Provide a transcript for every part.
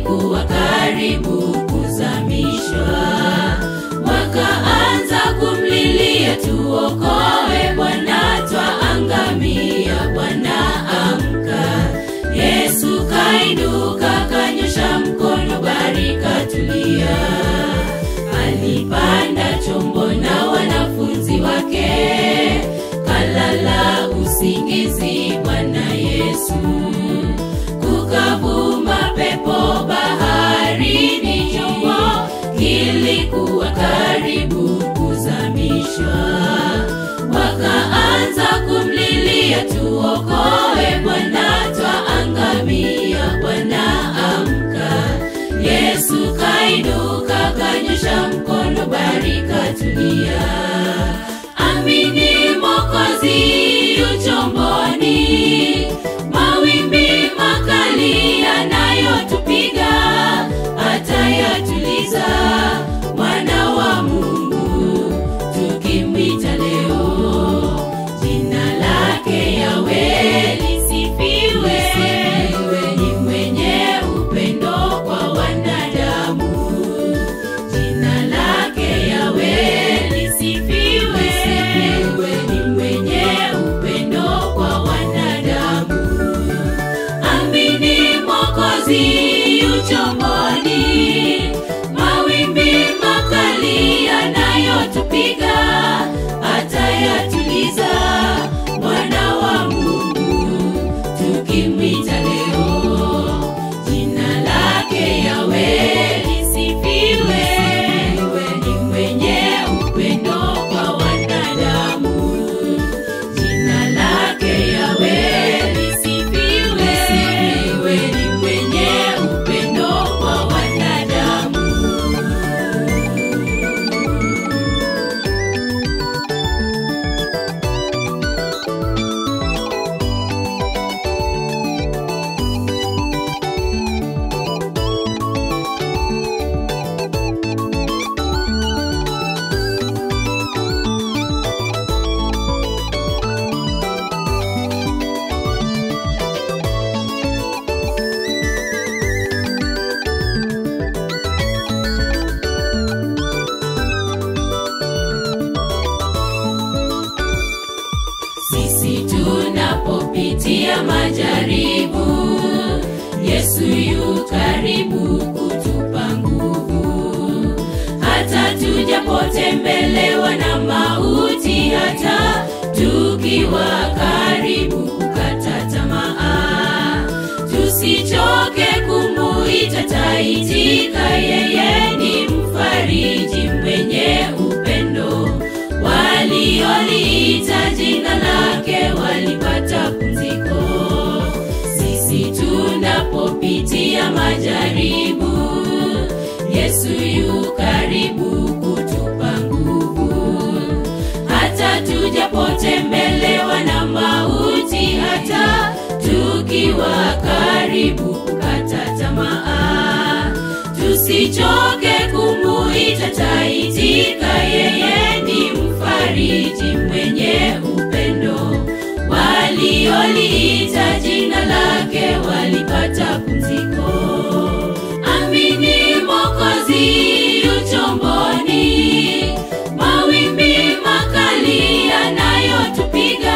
kilikuwa karibu kuzamishwa. Wakaanza kumlilia, tuokoe Bwana, twaangamia, Bwana amka. Yesu kainuka, kanyosha mkono, bahari katulia. Alipanda chombo na wanafunzi wake, kalala usingizi Bwana Yesu. Kukavuma pepo baharini, chombo kilikuwa karibu kuzamishwa. Wakaanza kumlilia, tuokoe Bwana, twaangamia, Bwana amka. Yesu kainuka, kanyosha mkono, bahari katulia. Amini Mwokozi yu chomboni, mawimbi makali yanayotupiga atayatuliza. Mwana wa Mungu tukimwita leo, jina lake Yawe lisifiwe. Ni mwenye upendo kwa wanadamu, jina lake Yawe lisifiwe. Ni mwenye upendo kwa wanadamu. Amini Mwokozi yu chomboni, mawimbi makali yanayotupiga atayatuliza. Mwana wa Mungu tukimwita leo, jina lake Yawe lisifiwe. Ni mwenye upendo kwa wanadamu, jina lake Yawe lisifiwe. Ni mwenye upendo kwa wanadamu. Sisi tunapopitia majaribu, Yesu yu karibu kutupa nguvu. Hata tujapotembelewa na mauti, hata tukiwa karibu kukata tamaa, tusichoke kumuita, taitika. Yeye ni mfariji mwenye upendo walioliita jina lake walipata pumziko. Sisi tunapopitia majaribu, Yesu yu karibu kutupa nguvu. Hata tujapotembelewa na mauti, hata tukiwa karibu kukata tamaa, tusichoke kumuita, taitika. Yeye ni mfariji mwenye upendo, walioliita jina lake walipata pumziko. Amini Mwokozi yu chomboni, mawimbi makali yanayotupiga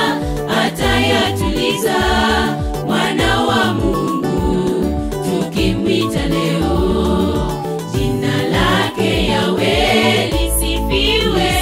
atayatuliza. Mwana wa Mungu tukimwita leo, jina lake Yawe lisifiwe.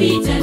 tukimwita